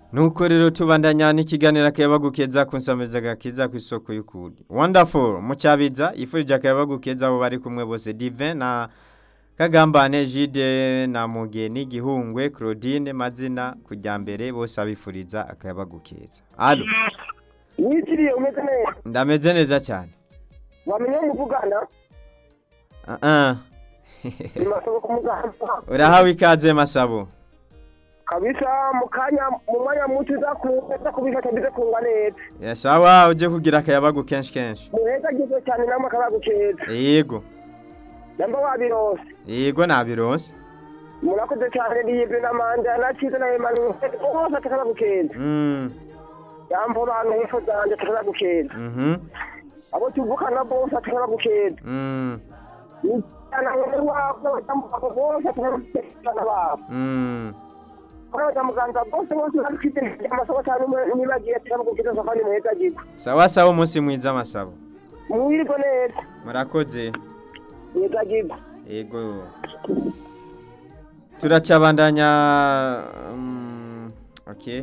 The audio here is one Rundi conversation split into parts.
nuko rero tubandanya n'ikiganiro akayabagukeza ku nsamiza gakiza ku isoko y'ukuri wonderful mucabiza yifurije akayabagukeza abo bari kumwe bose divin na kagambane jide na mugeni gihungwe claudine mazina kujya mbere bose abifuriza akayabagukeza alo witiriye umeze neza ndameze neza cyane wamenye muvugana Ah, ah. bimasaba kumugana urahawe ikaze masabo kabisa mu kanya mu mwanya muto uza kuza kubifata bize kunga neza Ya, sawa uje kugira akayabagu kenshi kenshi muheza agize cyane namwe akabagukeza yego namba wabirose yego nabironse murakoze cyane riyibwe na manda na cyiza na emmanuel bose atakabagukeza mm. yambo bantu hepfo zanjye atakabagukeza mhm abo tuvukana bose atakabagukeza mm. na mwene wabo batambuka bose atakabagukeza babo mm. Kuraza muganga bose bose bafite amasomo cyane nibagiye atakabagukeza safari muheza agize sawa sawa umunsi mwiza masabo muwirwe neza murakoze muheza agize yego turacabandanya um, okay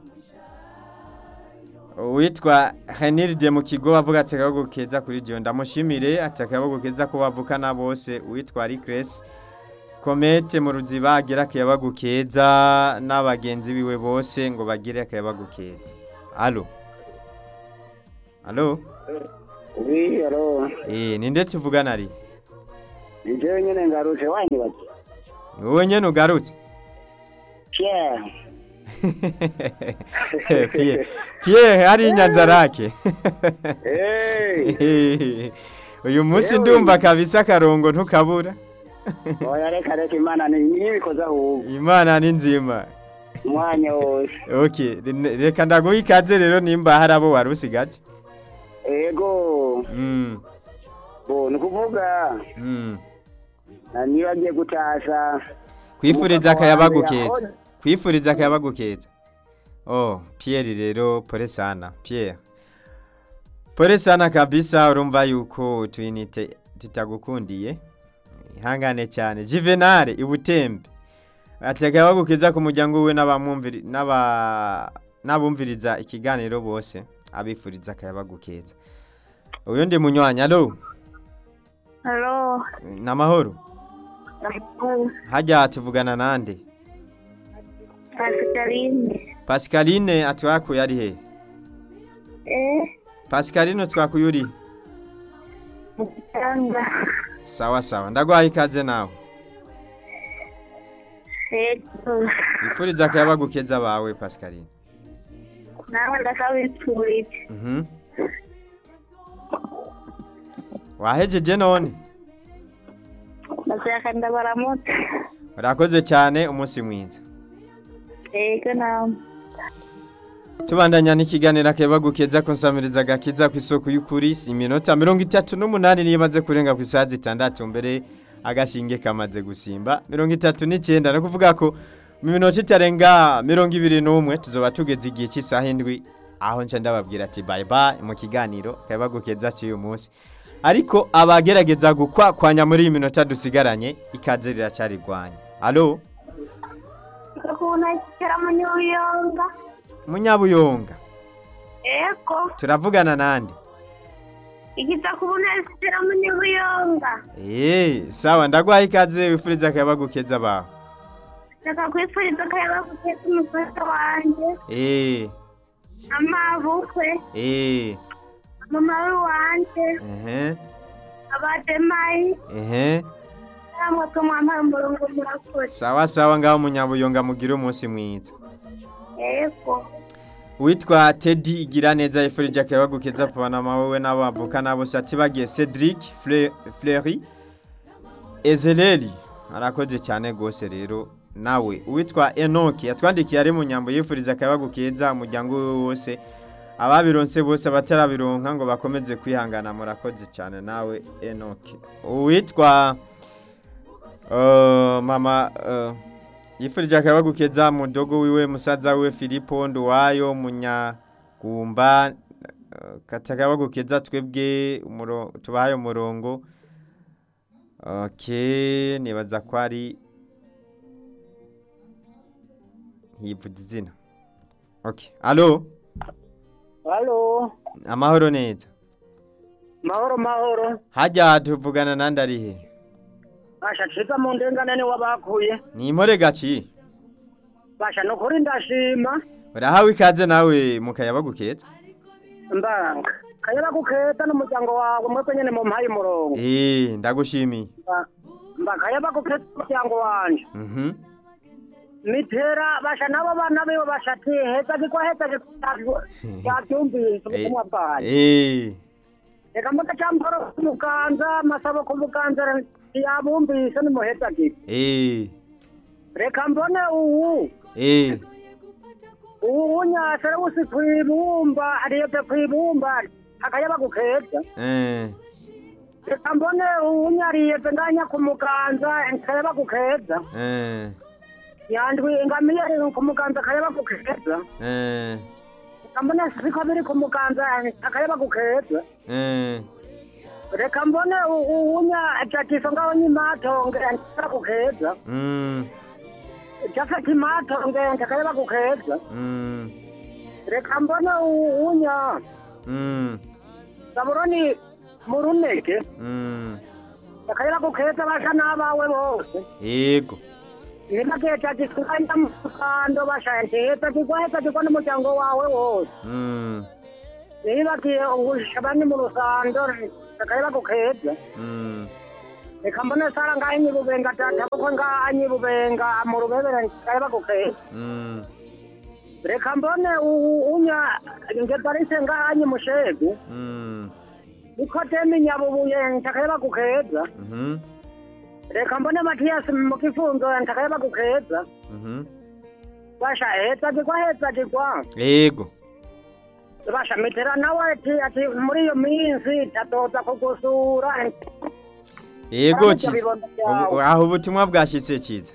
uwitwa heniride mu kigo avuga ati akabago keza kuri jyo ndamushimire ati akabago keza ko bavukana bose uwitwa rikresi komete mu ruziba agira akayabagu keza n'abagenzi biwe bose ngo bagire akayabagu keza alo alo wi alo eh ninde tuvugana ari njyewe nyine ngaruje wanyibaza ni wowe nyene ugarutse Pierre Pierre Pierre hari inyanzarake hey uyu munsi Yewe. ndumva kabisa akarongo ntukabura oya reka reka imana ni nibikoze ahubwo imana ni nzima umwanya wose okay re- reka ndaguha ikaze rero nimba hari abo wari usigaje ego mm. bo ni ukuvuga mm. na niba agiye gutasha kwifuriza Umugabo akayabagu wanjye keza yahoze- kwifuriza akayabagu keza oh Pierre rero pole sana Pierre pole sana kabisa urumva yuko twinite tutagukundiye ihangane cyane Juvenal ibutembe ati akayabagu keza ku muryango we n'abamwumviri n'aba n'abumviriza ikiganiro bose abifuriza akayabagu keza uyu ndi munywanyi alo Halo, namahoro hajya tuvugana nande Pascaline. Pascaline atwakuye ari he Eh, Pascaline twakuye uri muganga. sawa sawa ndagwaye ikaze nawe Ego. ifuriza akayabagu keza bawe Pascaline Nawe ndakabipfurije. mhm wahejeje none Ndashaka ndabaramutse. urakoze cyane umunsi mwiza Ego nawe. tubandanya n'ikiganiro akayabagu keza kunsamiriza agakiza ku isoko y'ukuri si iminota mirongo itatu n'umunani niyo imaze kurenga ku isaha zitandatu mbere agashinge kamaze gusimba mirongo itatu n'icyenda ni ukuvuga ko mu minota itarenga mirongo ibiri n'umwe tuzoba tugeze igihe cy'isaha indwi aho nca ndababwira ati bayi bayi mu kiganiro akayabagu keza cy'uyu munsi ariko abagerageza gukwakwanya muri iyi minota dusigaranye ikaze riracarigwanya alo Ukuna kera mu Nyuyonga. munyabuyonga Ego. turavugana nande Ikiza kubuna kera mu Nyuyonga. Eh, sawa ndagwaye ikaze wifuriza akayabagu keza bawe. Ndashaka kwifuriza akayaba guteza umufasha wanje. Eh, Amabukwe. eh, Mama wanje. ehe, Abademayi. ehe. Namwe ko mwampaye umurongo murakoze. Sawa sawa ngaho munyabuyonga mugire umunsi mwiza. Ego. Witwa Teddy Igiraneza yifurije akayabagu keza pabana mawe n'abavuka nabo sati bagiye Cedric Fle- Fleury Ezeleri arakoze cyane gose rero nawe uwitwa Enoki yatwandikiye ari mu nyambo yifuriza akayabagu keza umuryango we wose ababironse bose abatarabironka ngo bakomeze kwihangana murakoze cyane nawe Enoki uwitwa uh, mama uh, yifurije akayabagu keza mudogo wiwe musaza wiwe Filipo Nduwayo munyagumba uh, katakayabagu keza twebwe umuro tubahaye umurongo okay nibaza ko ari ntiyivuga izina okay alo halo amahoro neza mahoro mahoro hajya tuvugana nandi ari he basha ciza mu ndengane ni wabakuye ni impore gaci basha nukuri ndashima urahawe ikaze nawe mu kayabagu keza mbanga kayaba guketa n'umuryango wawe mwebwe nyene mu mpaye umurongo eh ndagushimiye Mba- mba kayaba guketa umuryango wanje mhm mitera basha nabo bana biwe bashati heza gikwa heza yavyumvise ubutumwa bwayo eh reka mbona camporo kumuganza masabo kumuganza yabumvise nimuheza gikwa eh reka mbone uwu eh uwu nyasara wusi kwibumba ariyevye kwibumba akayaba gukeza eh reka mbone uwu nyariyevye nganya kumuganza akayaba gukeza eh yandwi ingamiye kumuganza akayaba gukeza eh reka mbone siko biri kumuganza akayaba gukeza eh reka mbone uwunya jatiso ngaho nyimatonge akayaba gukeza mm jafeti imatonge akayaba gukeza mm reka mbone uwunya mm saburoni mu runege mm akayaba gukeza basha n'abawe bose yego nibageta gisikanya mu kando bashayenteta kigwaheta kigwa n'umuryango wawe wose mm nibagiye ubushabani mu rusando akayaba gukeza mm reka mbone sara ngaho inyibubenga tata kuko ngaho inyibubenga mu rubebere akayaba gukeza mm reka mbone u- unya ngeparise ngaho inyimushegu mm niko temi nyabubuye ntakayaba gukeza mhm reka mbone matiyasi mu kifunzo ntakayaba gukeza mhm basha heza kigwa heza kigwa yego basha mitera nawe ati ati muri iyo minsi tatoza kugusura yego Aramutse kiza bibondo Ubu- byawe. aho ubutumwa bwashitse kiza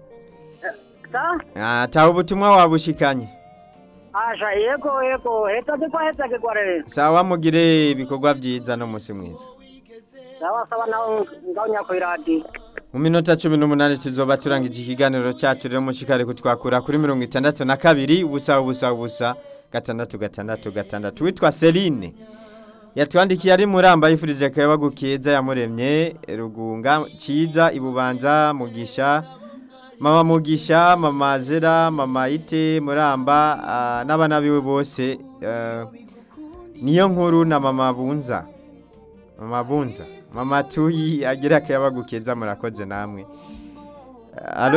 sa Ah, taho ubutumwa wabushikanye asha yego yego heza kigwa heza kigwa rero sawa mugire ibikorwa byiza no musi mwiza sawa sawa nawe ngaho nyakwiradiyo mu minota cumi n'umunani tuzoba turangije ikiganiro cyacu rero mushikare kutwakura kuri mirongo itandatu na kabiri ubusa ubusa ubusa gatandatu gatandatu gatandatu witwa Celine yatwandikiye ari muramba yifurije akaba gukeza yamuremye rugunga ciza ibubanza mugisha mama mugisha mama zera mama ite muramba ah, n'abana biwe bose eh, niyo nkuru na mama bunza mama bunza mama tuyi agira akaba gukeza murakoze namwe alo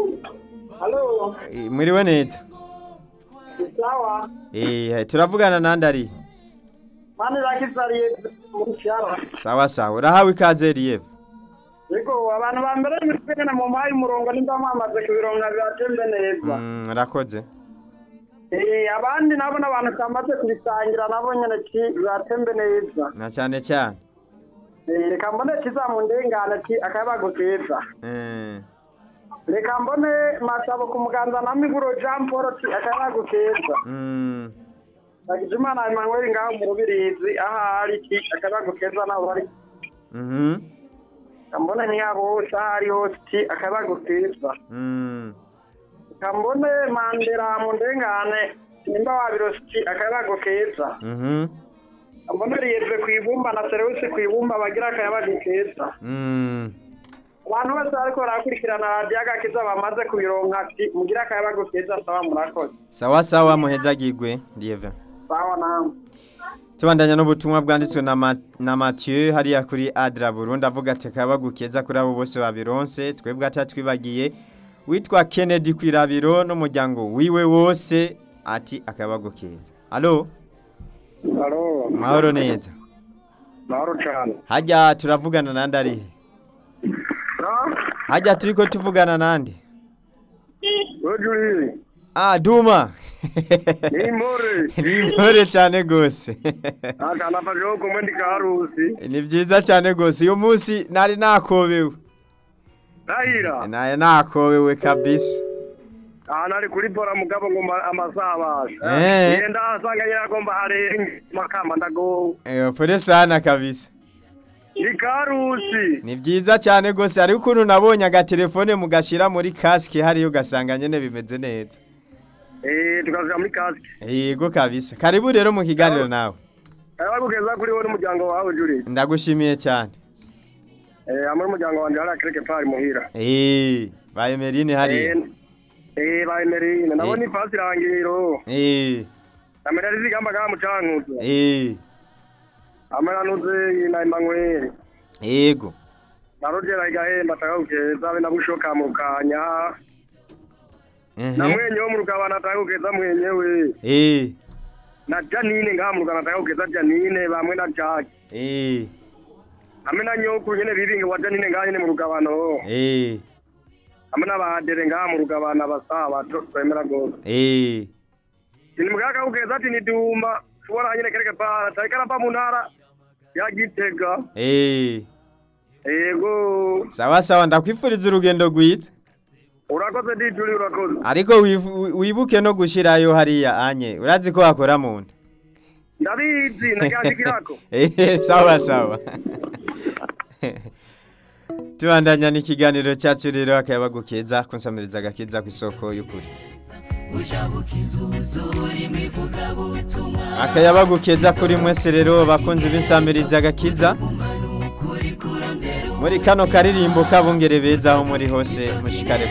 halo eh, mwiriwe neza sawa eh turavugana nandi ari mani rakizariye mu cyaro sawa sawa urahawe ikaze riyeve yego abantu ba mbere n'imipira mu mpaye umurongo nimba mwamaze kubironga byatembe neza Mm, urakoze eh abandi nabo n'abantu twamaze kubisangira nabo nyene ki byatembe neza na cyane cyane Eh, reka mbone kizamundengana ki akayabago keza eh reka mbone masabo ku muganza na miguro jean paul ti akayabago keza mm Ndagijimana Emmanuel ngaho mu rubirizi aho ari ki akayabago keza naho bari mhm kambone ntiyabo hose aho ari hose ti akayabago keza mm kambone mandera mu ndengane nimba wabirositi akayabago keza mhm kambone riyeve ku ibumba na serewisi ku ibumba bagira akayabago keza mm abantu bose bariko barakurikirana radiyo agakiza bamaze kubironka ati mugire akayabago keza sawa murakoze sawa sawa muhezagirwe riyeve sawa namwe tubandanya n'ubutumwa bwanditswe na, Ma, na Mathieu hariya kuri Adra Burundi avuga ati akaba gukeza kuri abo bose babironse twebwe atatwibagiye witwa Kennedy kwirabiro n'umuryango wiwe wose ati akaba gukeza alo halo mahoro neza mahoro cane hajya turavugana nandi arihe hajya turiko tuvugana nandi wejuri ah duma ni impore ni intore cyane gose akanafasheho kumwe ndi karusi ni byiza cyane gose uyu munsi nari nakobewe ndahira naye nakobewe kabisa ahantu ari kuri bora mugabo ngo amasaha abasha Eh. ngenda asanga yagomba harenge makamba ndagowe Eh, pole sana kabisa ni karusi ni byiza cyane rwose hariho ukuntu nabonye agatelefone mugashira muri kasike hariyo ugasanga nyine bimeze neza eh tukaja muri kasike yego kabisa karibu rero mu kiganiro nawe abagukeza kuri wowe n'umuryango wawe Juri ndagushimiye cyane eh amwe umuryango wanje hari akereke pari muhira Eh, ba Emeline hariya eh eh ba Emerine nabona Eh. ifasi irangiro Eh, amera rizigamba ga mucankuzo eh, amera nuze na Emmanuel yego na Roger igahemba takagukeza be nabushoka mu kanya na Mhm. mwenye wo mu rugabana takagukeza mwenyewe Eh, na Janine ngaha mu rugabana takagukeza Janine bamwe na Jack eh, hamwe na nyokuru nyene bibinge wa Janine ngaha nyene mu rugabano eh, hamwe n'abadere ngaha mu rugabana basaba twemera gose eh, Ni mugaka kugeza ati ni duma shobora nyine kereke para taikara pa mu ntara ya Gitega eh. ego sawa sawa ndakwifuriza urugendo rwiza urakoze dijuri urakoze ariko wifu- wibuke no gushirayo hariya anye urazi ko wakora mu nda ndabizi nakyandikirako Eh, sawa sawa tubandanya n'ikiganiro cyacu rero akayabagu keza kunsamiriza agakiza ku isoko y'ukuri akayabagu keza kuri mwese rero bakunzi b'insamiriza agakiza muri kano karirimbo kabungere beza aho muri hose mushikare